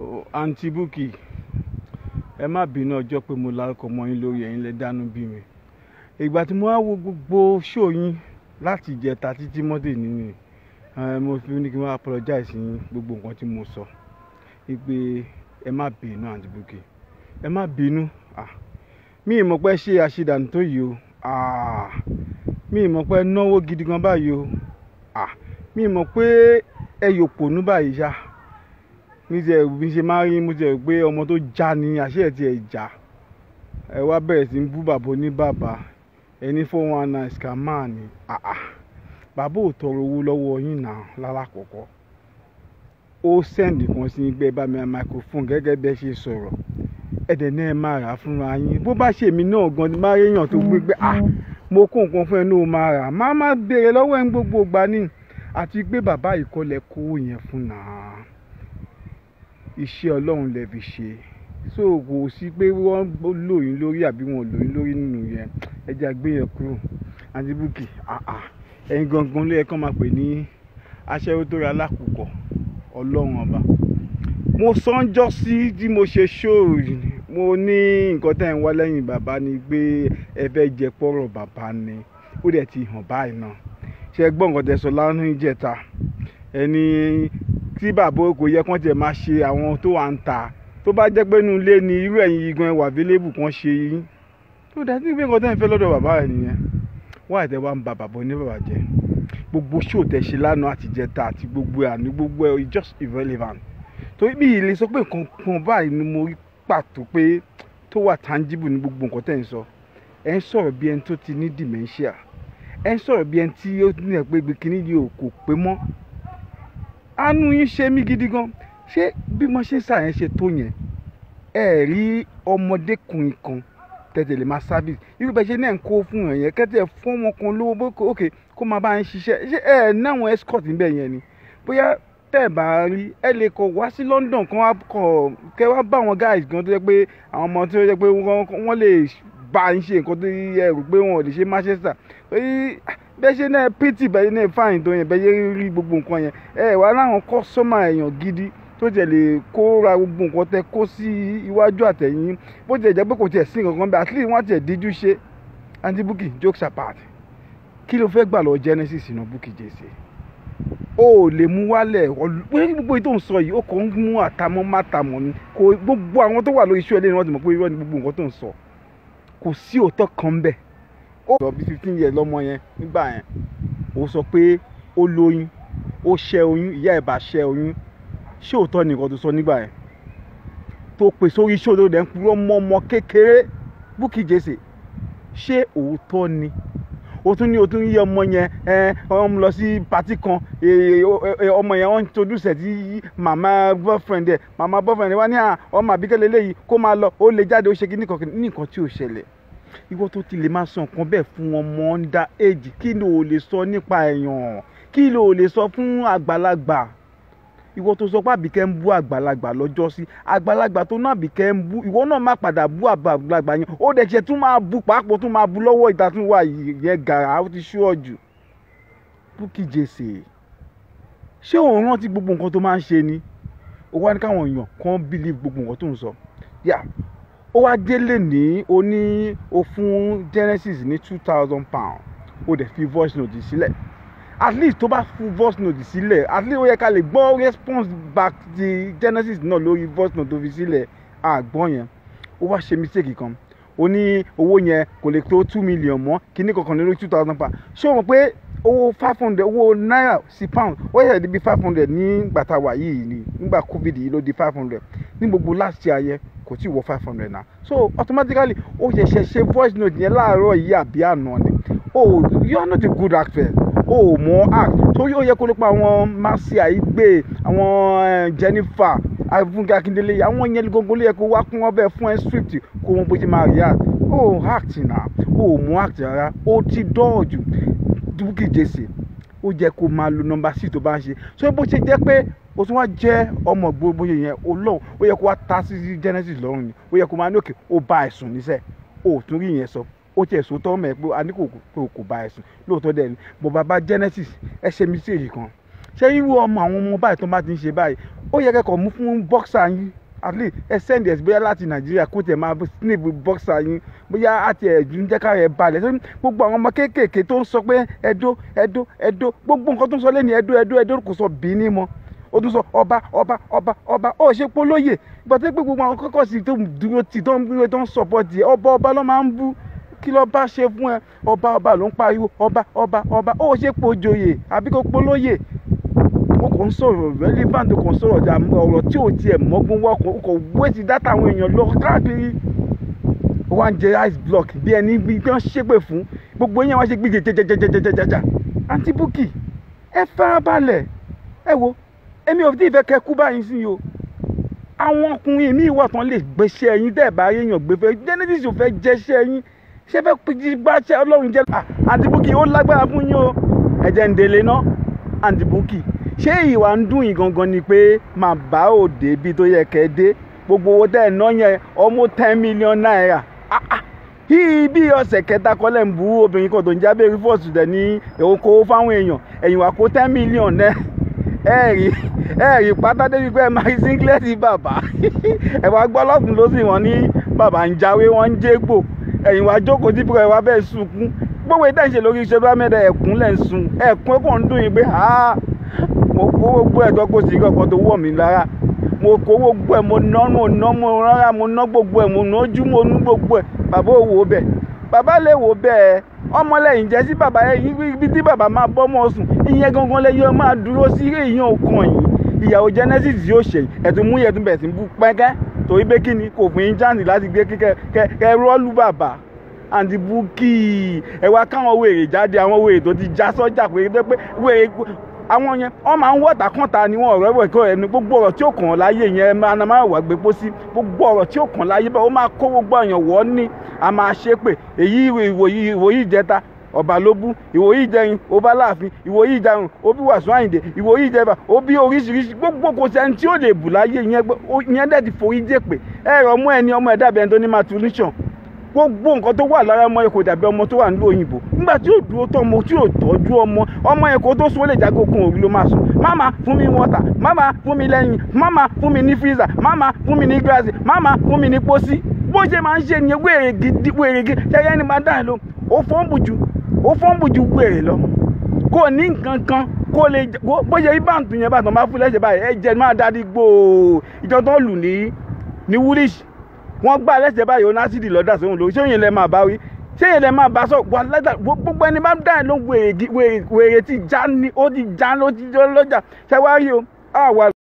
Oh, àǹtí Bukky ẹ má bínú ọjọ́ pé mo lárúkọ mọ́ yín lórí ẹ̀yin lẹ dánú bí mi ìgbà tí mo wá wo gbogbo ṣó yín láti ìjẹta títí mọ́dé nínú ẹ mo fi ní kí n wá apologize yín gbogbo nǹkan tí mo sọ wípé ẹ má bínú àǹtí Bukky ẹ má bínú ah mi ì mọ̀ pé ṣe àṣedànù tó yìí o ah mi ì mọ̀ pé náwó gidi gan báyìí o ah mi ì mọ̀ pé ẹ yòpònú báyìí ṣá mi ti ẹ̀ bí ṣe máa rí mo ti ẹ̀ pé ọmọ tó já ni àṣẹ ẹ̀ ti ẹ̀ já ẹ wá bẹ̀rẹ̀ sí ń bú bàbá oníbàbà ẹni four one nine scammer ni ah ah bàbá ò tọrọ owó lọ́wọ́ yín náà lálàkọ̀kọ́ ó sẹ́ǹdì kan sí gbé bá mi microphone gẹ́gẹ́ bẹ́ẹ̀ ṣe sọ̀rọ̀ ẹ̀dẹ̀ náà ẹ máa rà á fúnra yín bó bá ṣe mí náà gan ni máa réyàn tó gbé pé ah mo kó nǹkan fún ẹ ní o máa rà má má béèrè lọ́wọ́ ẹ̀ ń gbogbo ìgbà ni àti pé bàbá ìkọlẹ̀ kówó yẹn fún náà iṣẹ́ ọlọ́run lè fi ṣe so kò sí pé wọ́n lò yín lórí àbí wọn ò lò yín lórí nínú yẹn ẹ jẹ́ àgbé yẹn kúrò àǹtí Bukky ah ah ẹ̀yin gangan ló yẹ kán máa pè ní aṣẹ́wó tó ra alákùkọ ọlọ́run ọba mo sọ́njọ́ sí tí mo ṣe ṣóòrì mo ní nǹkan tẹ́ ń wá lẹ́yìn bàbá ni pé ẹ fẹ́ jẹ pọ́rọ̀ bàbá ni ó dẹ̀ ti hàn báyìí náà ṣe gbọ́ nǹkan tẹ́ sọ lánàá ìjẹta ẹni tí bàbá kò yẹ kán tẹ̀ máa ṣe àwọn tó wà ń ta tó bá jẹ́ pé inú ilé ni irú ẹ̀yin igan ẹwà available kan ṣe yín tó dá sí pé nǹkan tẹ́ ń fẹ́ lọ́dọ̀ bàbá rẹ̀ nìyẹn wọ́n àìtẹ́ wa ń ba bàbá oníbàbà jẹ́ gbogbo ṣó tẹ́ ṣe lánàá àtijẹ́ta àti gbogbo ẹ̀ àní gbogbo ẹ̀ just irrelevant torí bí ilé sọ pé nǹkan kan báyìí ni mo rí pàtó pé tó wà tangible ní gbogbo nǹkan tẹ́ ń sọ ẹ̀ ń sọ̀rọ̀ bí ẹni tó ti ní dementia ẹ̀ ń sọ̀rọ̀ bí ẹni tí ó ní ẹ̀ pé ibi kíní yìí ò kò pé mọ́ àánú yín ṣe mí gidi gan ṣé bí mo ṣe ṣàyẹn ṣe tó yẹn ẹ rí ọmọdékùnrin kan tẹ̀tẹ̀ lè máa service irú bẹ́ẹ̀ ṣe náà ń kó fún ẹ̀ yẹn kẹ́tẹ̀ fún ọmọ kan lówó bó òkè kó máa bá ń ṣiṣẹ́ ṣé ẹ náwọn escort níbẹ̀ yẹn ni bóyá tẹ́ ẹ̀ bá rí ẹ lè kọ̀ wá sí London kan wá kọ̀ kẹ́ wá bá àwọn guys gan tó jẹ́ pé àwọn ọmọ tó jẹ́ pé wọ́n lè bá ń ṣe nǹkan tó yẹ rò pé wọn ò lè ṣe Manchester bẹ́ẹ̀ ṣe náà pt bẹ́ẹ̀ náà fáìn tó yẹn bẹ́ẹ̀ ṣe rí gbogbo nǹkan yẹn ẹ wà láwọn kọ́sọ́mà èèyàn gidi tó jẹ́ lè kó ra gbogbo nǹkan tẹ kó sí iwájú àtẹ̀yìn bó jẹ́ jẹ́ pé kò tiẹ̀ sí nǹkan bẹ́ẹ̀ at least wọ́n tiẹ̀ díjú ṣe àǹtí Bukky jokes apart kí ló fẹ́ gbà lọ Genesis náà Bukky jèsè o ò lè mú wálẹ̀ pé gbogbo ètò ń sọ yìí ó kàn ń mú àtàmọ́ mátàmọ́ ni kò gbogbo àwọn tó wà lórí iṣu ẹlẹ́ni wọ́n ti mọ̀ pé irọ́ ni gbogbo nǹkan tó ń sọ kò sí òótọ́ kan bẹ́ẹ̀ ó sọ bí fifteen years lọ́mọ yẹn nígbà yẹn ó sọ pé ó lóyún ó ṣẹ́ oyún ìyá ẹ̀ bá ṣẹ́ oyún ṣé òótọ́ ni nǹkan tó sọ nígbà yẹn tó pè sórí ṣòro rẹ̀ ń purọ́ mọ́ ọmọ kékeré Bukky Jesse ṣé òótọ́ ni o tún ní o tún yí ọmọ yẹn ẹ ọmọ lọ sí pati kan ọmọ yẹn wọn introduce ẹ sí màmá boyfriend ẹ màmá boyfriend ẹ wá ní ọmọ àbíkẹ́lẹ́ léyìí kó máa lọ ó lè jáde ó ṣe kí ní nǹkan tí ò ṣẹlẹ̀ ìwọ tó ti lè máa sọ nǹkan bẹ́ẹ̀ fún ọmọ under age kí ló lè sọ nípa èèyàn kí ló lè sọ fún àgbàlagbà ìwọ tó sọ pé àbíkẹ́ ń bú àgbàlagbà lọ́jọ́ sí àgbàlagbà tó náà àbíkẹ́ ń bú ìwọ náà má padà bú àgbàlagbà yẹn ó dẹ̀ ṣe tún máa bú pàápàá tún máa bú lọ́wọ́ ìta tún wà yẹn gàrà ó ti ṣú ọ̀jù Bukky Jesse ṣé òun rántí gbogbo nǹkan tó máa ń ṣe ni ó wá ní káwọn èèyàn kan believe gbogbo nǹkan tó ń sọ yà ó wá délé ní o ní o fún Genesis ní two thousand pound ó dẹ̀ fi voice note sílẹ̀ at least tó bá fún voice note sílẹ̀ at least ó yẹ ká lè gbọ́ response back ti Genesis náà lórí voice note tó fi sílẹ̀ àgbọ̀n yẹn ó wá ṣe mistake kan ó ní owó yẹn kò lè tó two million mọ́ kíní kankan lórí two thousand pound ṣé o mọ̀ pé owó five hundred owó náírà sí pound ó yẹ di bí five hundred ní gbàtà wà yìí ni nígbà covid yìí ló di five hundred ní gbogbo last year yẹn kò tí ì wọ five hundred na so automatically ó ṣẹ̀ṣẹ̀ ṣe voice note yẹn láàárọ̀ yìí àbí àná ni oh you are not a good actor o ò mọ act torí ó yẹ kó ló pa àwọn Marcia Igbe àwọn Jennifer Fúnkẹ́ Akíndélé àwọn yẹn gbogbo ló yẹ kó wá kún wọn bẹ́ẹ̀ fún ẹ script kó wọn bó ṣe máa react o ò act na o ò mọ act rárá o ti dọ́ọ̀jù Bukky Jesse ó jẹ́ kó máa lo nọ́mbà sí tó bá ń ṣe so bó ṣe jẹ́ pé o tún wá jẹ́ ọmọ gbogbo yẹn olóhùn ó yẹ kó wá ta sí Genesis lọ́rùn ni ó yẹ kó máa ní òkè ó bá ẹ̀sùn níṣẹ́ o ò tún rí ìyẹn sọ ó tiẹ̀ sọ tọ́ mẹ́ pé a ní kò kò bá ẹ̀sùn lóòótọ́ dẹ̀ ni mo bàbá Genesis ẹ ṣe mistake kan ṣé irú ọmọ àwọn ọmọ báyìí tó bá ti ń ṣe báyìí ó yẹ kẹ́kọ̀ọ́ mú fún bọ́ksà yín at least ẹ send ẹ̀ bóyá láti nàìjíríà kó tẹ̀ máa snip bọ́ksà yín bóyá àti ẹ̀jú ń jẹ́ ká rẹ̀ balẹ̀ tó gbogbo àwọn ọmọ kéékèèké tó ń sọ pé ẹ̀dó ẹ̀dó ẹ̀dó gbogbo nǹkan tó ń sọ lẹ́nu ẹ̀dó ẹ̀dó ẹ̀dó kò sọ bìíní mọ́ ó tún sọ ọba ọba ọba ọba ó ṣe polóyè gbọ́dọ̀ pé gbogbo àwọn kọ́kọ́ sí tó ń dúró tì tó ń dúró tó ń sọ̀pọ̀tì ẹ̀ ọba ọba ló máa ń bú kí ló bá ṣe fún ẹ ọba ọba ló ń pariwo ọba ọba ọba ó ṣe pojoyè àbí kó polóyè ó kàn ń sọ̀rọ̀ relevant ó kàn ń sọ̀rọ̀ jà ọ̀rọ̀ tí ò tiẹ̀ mọ́gbọ́n wọ́ kò kò wéṣì dátà àwọn èèyàn lọ káàkiri ó wá ń jẹ ice block bí ẹni bí wọ́n ṣépè fún gbogbo yẹn wá ṣe gbé jẹjẹjẹjẹjẹjẹjẹjẹjẹ àǹtí Bukky ẹ farabalẹ̀ ẹ wo èmi ò tí ì fẹ́ kẹ́ kú báyìí sí o àwọn ọkùnrin mi wà tán lè gbéṣẹ́ yín tẹ́ ẹ̀ bá yéèyàn gbé fẹ́ Genesis ò fẹ́ jẹ́ṣẹ́ yín ṣé fẹ́ gbáṣẹ́ Ọlọ́run jẹ́ àǹtí Bukky ó lágbára fún yín o ẹ̀jẹ̀ ń délé ná àǹtí Bukky ṣé ìwà ń dùn yín gangan ni pé màá bá òde bí tó yẹ kẹ́ dé gbogbo owó tẹ́ ẹ̀ ná yẹn ọmọ ten million naira yìí bí ọ̀sẹ̀ kẹta kọ́lẹ̀ ń bú obìnrin kan tó ń jábẹ́ rí fọ́ọ̀sì dẹ̀ ní èkó fáwọn èèyàn ẹ̀yìn wà kó ten million náà ẹ rí ẹ rí pátá débi pé ẹ máa rí singlet bàbá ẹ wá gbọ́ lọ́kùn ló sì wọ́n ní bàbá ń jáwé wọ́n ń jégbò ẹ̀yìn wá jókòó dípò ẹ wá bẹ́ẹ̀ sunkún gbogbo ìtàn ìṣe lórí iṣẹ́ bá mẹ́ta ẹ̀kún lẹ̀ ń sun ẹ̀kún ẹ̀kún ń dùn yín pé mo kó gbogbo ẹ̀dọ́ kó sì kankan tó wọ̀ mí lára mo kó gbogbo ẹ̀ mo ná mo ná mo rárá mo ná gbogbo ẹ̀ mo nájú mo nú gbogbo ẹ̀ bàbá ò wò bẹ́ẹ̀ bàbá lè wò bẹ́ẹ̀ ọmọlẹ́yìn jẹ́ sí bàbá yẹn ibi tí bàbá máa bọ́ mọ́ sùn ìyẹn gangan lẹ́yìn máa dúró sí èèyàn ọkàn yìí ìyàwó Genesis yóò ṣe ẹ̀tún mú yẹtún bẹ̀ sí bú pẹ́kẹ́ torí pé kí ni kò fún yín jáǹdì láti gbé kíkẹ́ kẹ rọ́ọ̀lù bàbá àǹtí Bukky ẹ wá káwọn wèrè jáde àwọn wèrè tó ti já sọ́jà pé pé wèrè àwọn yẹn wọ́n máa ń wọ́ta kọ́ta ni wọ́n ọ̀rọ̀ ẹ̀wọ̀ ẹ̀kọ́ ẹnu gbogbo ọ̀rọ̀ tí ó kàn láyé yẹn máa na máa wà gbé pósí gbogbo ọ̀rọ̀ tí ó kàn láyé bẹ́ẹ̀ ó máa kó gbogbo èèyàn wọ́ ní a máa ṣe pé èyí ìwòyí ìwòyí ìjẹta ọba ló bú ìwòyí ìjẹrin ó bá láàfin ìwòyí ìjarun ó bí wàásù àyìndé ìwòyí ìjẹba ó bí oríṣiríṣi gbogbo kò sẹ́ni tí ó lè bù láyé yẹn dẹ̀ ti forí jẹ́ pé ẹ̀rọ ọmọ ẹni ọmọ ẹ̀dá bẹ́ẹ̀ tó ní maturation gbogbo nǹkan tó wà lára ọmọ yẹn kò dàbí ọmọ tó wà nílùú òyìnbó nígbà tí yóò dúró tọ́ ọmọ tí yóò tọ́jú ọmọ ọmọ yẹn kò tó sún ó lè jágó kun òru ló máa sùn máma fún mi wọ́tà máma fún mi lẹ́yìn máma fún mi ní freezer máma fún mi ní gíláàsì máma fún mi ní pósí bó ṣe máa ń ṣe nìyẹn wéèrè gidi wéèrè gidi ṣẹyẹ ni máa dá ẹ lọ ó fọ́nbù ju ó fọ́nbù ju wéèrè lọ kò ní nǹkan kan kó lè bó ṣe rí báǹtù yẹn bàtàn bá fún lẹ́sẹ̀ báyìí ẹ jẹ́ máa dá di gbòò ìjọ tó lù ní ní woolish wọ́n gbá lẹ́sẹ̀ báyìí ó násìdì lọ́dà sóhun lórí ṣé òyìn lẹ máa bá wí ṣé òyìn lẹ máa bá sọ wà lẹ́dà gbogbo ẹni bá ń dá ẹ̀ ló wèrè tí já ní ó ti já ló ti jọ́ lọ́jà ṣé wàá rí o àwa.